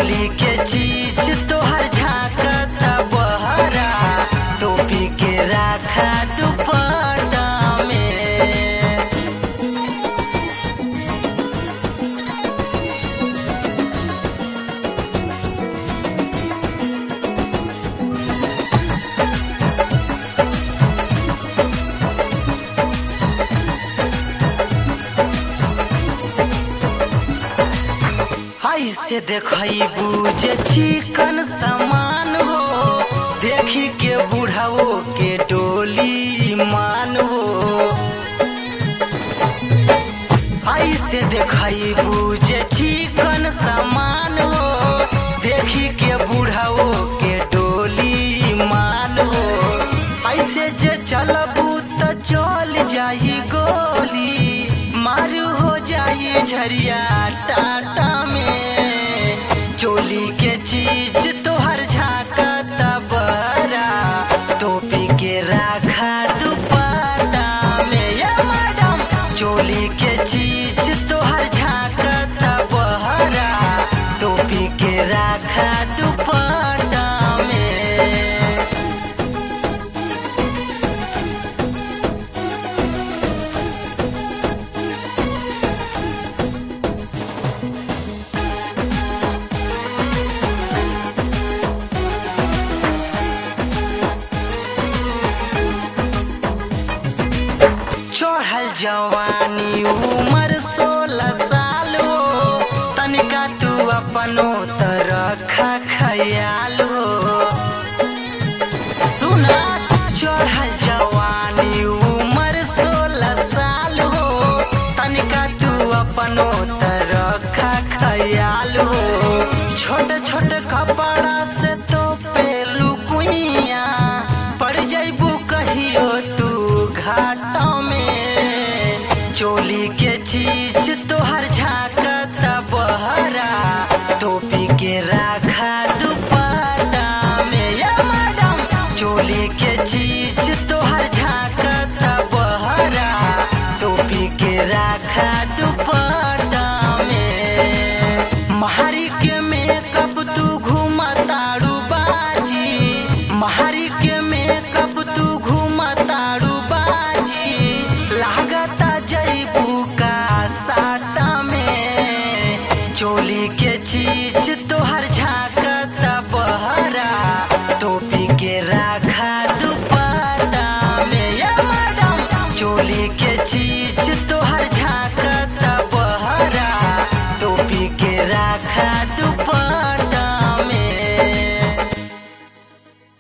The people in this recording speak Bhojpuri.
चोली के चीज तोहर झाकता बहरा टोपी के राखा दुपट्टा में ऐसे देखबू जे चिकन सामान हो देखी के बुढ़ाओ के डोली मान हो ऐसे देखबू जे चिकन सामान हो देखी के बुढ़ाओ के डोली मान हो ऐसे जे चलबू त चल जाई गोली मारू हो जाई झरिया टाटा में चोली के चीज तोहर झाकता बरा टोपी के राखा दुपट्टा में ये मैडम चोली के चीज तोहर झाकता बहरा टोपी के राखा दुपट्टा में चढ़ल जवानी उम्र सोलह साल हो तनिका तू अपनो तरखा खयाल हो सुना चढ़ल जवानी उम्र सोलह साल हो तनिका तू अपनो